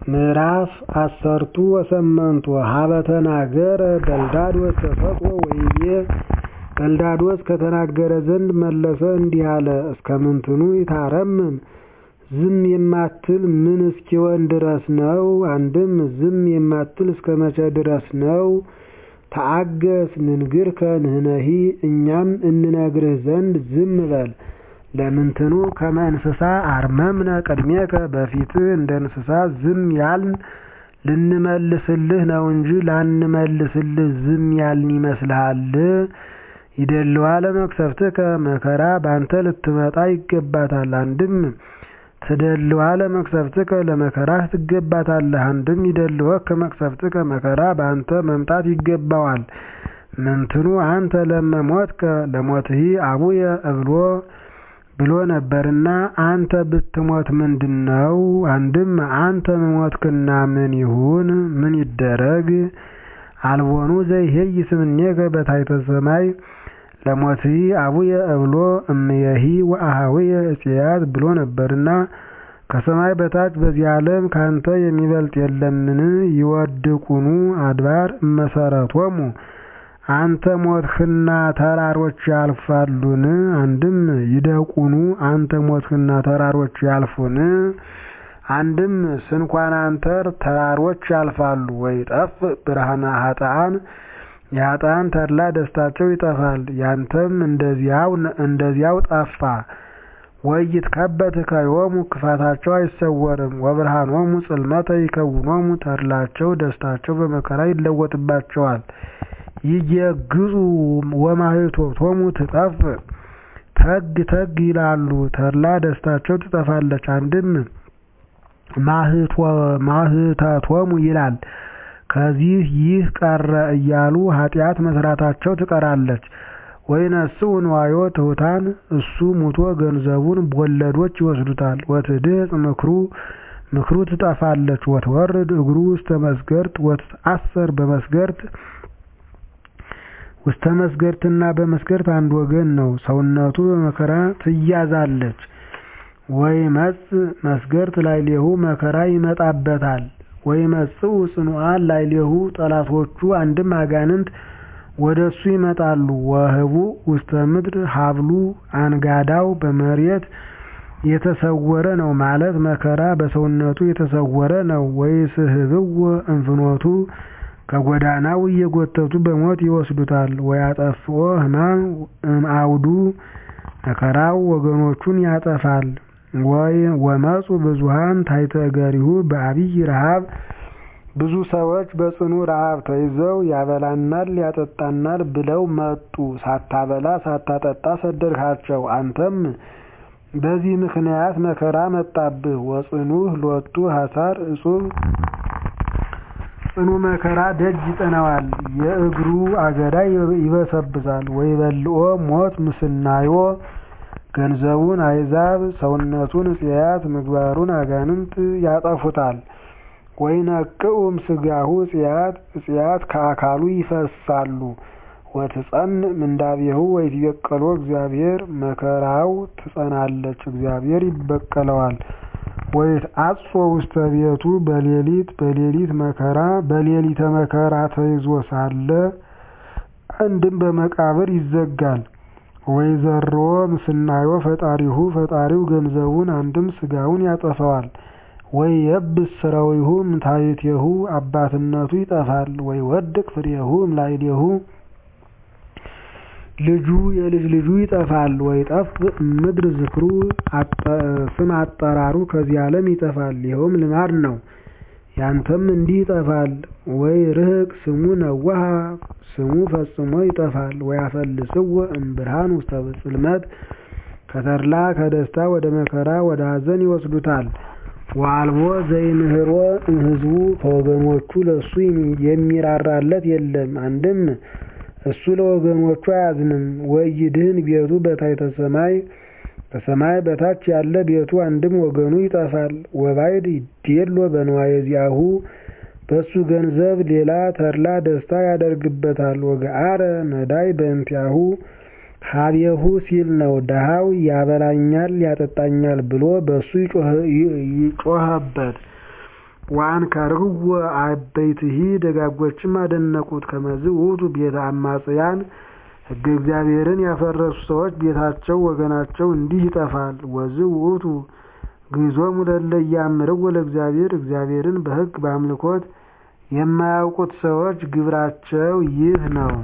ምዕራፍ አሰርቱ ወሰመንቱ ሀበ ተናገረ በልዳዶስ ተሰጥኦ ወይቤ በልዳዶስ ከተናገረ ዘንድ መለሰ እንዲህ አለ እስከ ምንትኑ ይታረምም ዝም የማትል ምን እስኪሆን ድረስ ነው? አንድም ዝም የማትል እስከ መቼ ድረስ ነው? ተአገስ ንንግርከ ንሕነሂ እኛም እንነግርህ ዘንድ ዝም በል። ለምንትኑ ከመ እንስሳ አርመምነ ቅድሜከ በፊትህ እንደ እንስሳ ዝም ያልን ልንመልስልህ ነው እንጂ ላንመልስልህ ዝም ያልን ይመስልሃል? ይደልዋ ለመቅሰፍትከ መከራ ባንተ ልትመጣ ይገባታል። አንድም ትደልዋ ለመቅሰፍትከ ለመከራህ ትገባታለህ። አንድም ይደልወከ መቅሰፍትከ መከራ በአንተ መምጣት ይገባዋል። ምንትኑ አንተ ለመሞትከ ለሞትሂ አቡየ እብሎ ብሎ ነበርና አንተ ብትሞት ምንድነው? አንድም አንተ ሞትክና ምን ይሁን ምን ይደረግ? አልቦኑ ዘይሄይ ስምኔከ በታሕተ ሰማይ ለሞትሂ አቡየ እብሎ እምየሂ ወአኀውየ እጽያት ብሎ ነበርና ከሰማይ በታች በዚህ ዓለም ካንተ የሚበልጥ የለምን? ይወድቁኑ አድባር እመሰረቶሙ አንተ ሞትህና ተራሮች ያልፋሉን? አንድም ይደቁኑ አንተ ሞትህና ተራሮች ያልፉን? አንድም ስንኳን አንተር ተራሮች ያልፋሉ። ወይጠፍ ብርሃነ ኃጥአን የኃጥአን ተድላ ደስታቸው ይጠፋል። ያንተም እንደዚያው ጠፋ። ወይትከበት ከዮሙ ክፋታቸው አይሰወርም። ወብርሃኖሙ ጽልመተ ይከውኖሙ ተድላቸው ደስታቸው በመከራ ይለወጥባቸዋል። ይየግዙ ወማኅቶቶሙ ትጠፍ ተግ ተግ ይላሉ ተድላ ደስታቸው ትጠፋለች። አንድም ማኅተቶሙ ይላል ከዚህ ይህ ቀረ እያሉ ኃጢአት መስራታቸው ትቀራለች። ወይነስኡ ንዋዮ ትሑታን እሱ ሙቶ ገንዘቡን ቦለዶች ይወስዱታል። ወትድህጽ ምክሩ ምክሩ ትጠፋለች። ወትወርድ እግሩ ውስተ መስገርት ወትትአሰር በመስገርት ውስተ መስገርትና በመስገርት አንድ ወገን ነው። ሰውነቱ በመከራ ትያዛለች። ወይመጽእ መስገርት ላዕሌሁ መከራ ይመጣበታል። ወይመጽኡ ጽኑዓን ላዕሌሁ ጠላቶቹ አንድም አጋንንት ወደ እሱ ይመጣሉ። ወህቡእ ውስተ ምድር ሀብሉ አንጋዳው በመሬት የተሰወረ ነው ማለት መከራ በሰውነቱ የተሰወረ ነው። ወይስሕብዎ እንፍኖቱ ከጎዳናው እየጎተቱ በሞት ይወስዱታል። ወያጠፍኦ ሕማም እምአውዱ መከራው ወገኖቹን ያጠፋል። ወመፁ ብዙኃን ታሕተ እገሪሁ በዐቢይ ረኃብ ብዙ ሰዎች በጽኑ ረኃብ ተይዘው ያበላናል ያጠጣናል ብለው መጡ። ሳታበላ ሳታጠጣ ሰደድሃቸው። አንተም በዚህ ምክንያት መከራ መጣብህ። ወጽኑዕ ሎቱ ሐሳር እጹብ ጽኑ መከራ ደጅ ይጠናዋል። የእግሩ አገዳ ይበሰብሳል። ወይበልዖ ሞት ምስናዮ ገንዘቡን አሕዛብ ሰውነቱን እጽያት ምግባሩን አጋንንት ያጠፉታል። ወይነቅዑም ሥጋሁ እጽያት እጽያት ከአካሉ ይፈሳሉ። ወትጸንዕ ምንዳቤሁ ወይትበቀሎ እግዚአብሔር መከራው ትጸናለች፣ እግዚአብሔር ይበቀለዋል። ወይትዐጾ ውስተ ቤቱ በሌሊት በሌሊት መከራ በሌሊተ መከራ ተይዞ ሳለ አንድም በመቃብር ይዘጋል። ወይዘርዎ ምስናዮ ፈጣሪሁ ፈጣሪው ገንዘቡን አንድም ሥጋውን ያጠፈዋል። ወይየብስ ሥራዊሁ እምታሕቲሁ አባትነቱ ይጠፋል። ወይወድቅ ፍሬሁ እምላዕሌሁ ልጁ የልጅ ልጁ ይጠፋል። ወይጠፍእ እምድር ዝክሩ ስም አጠራሩ ከዚህ ዓለም ይጠፋል። ይኸውም ልማድ ነው። ያንተም እንዲህ ይጠፋል። ወይ ርህቅ ስሙ ነዋሃ ስሙ ፈጽሞ ይጠፋል። ወያፈልስዎ እምብርሃን ውስተ ጽልመት ከተድላ ከደስታ ወደ መከራ ወደ ሐዘን ይወስዱታል። ወአልቦ ዘይምህሮ እምሕዝቡ ከወገኖቹ ለእሱ የሚራራለት የለም። አንድም እሱ ለወገኖቹ አያዝንም። ወይድህን ቤቱ በታሕተ ሰማይ ከሰማይ በታች ያለ ቤቱ አንድም ወገኑ ይጠፋል። ወባዕድ ይዴሎ በንዋየ ዚአሁ በእሱ ገንዘብ ሌላ ተድላ ደስታ ያደርግበታል። ወገአረ ነዳይ በእንቲአሁ ሀቤሁ ሲል ነው። ደሃው ያበላኛል ያጠጣኛል ብሎ በእሱ ይጮኸበት። ወአንከርህዎ አበይትሂ ደጋጎችም አደነቁት። ከመዝ ውእቱ ቤተ አማጽያን ሕገ እግዚአብሔርን ያፈረሱ ሰዎች ቤታቸው ወገናቸው እንዲህ ይጠፋል። ወዝ ውእቱ ግዞሙ ለእለ ኢያእምርዎ ለእግዚአብሔር እግዚአብሔርን በሕግ በአምልኮት የማያውቁት ሰዎች ግብራቸው ይህ ነው።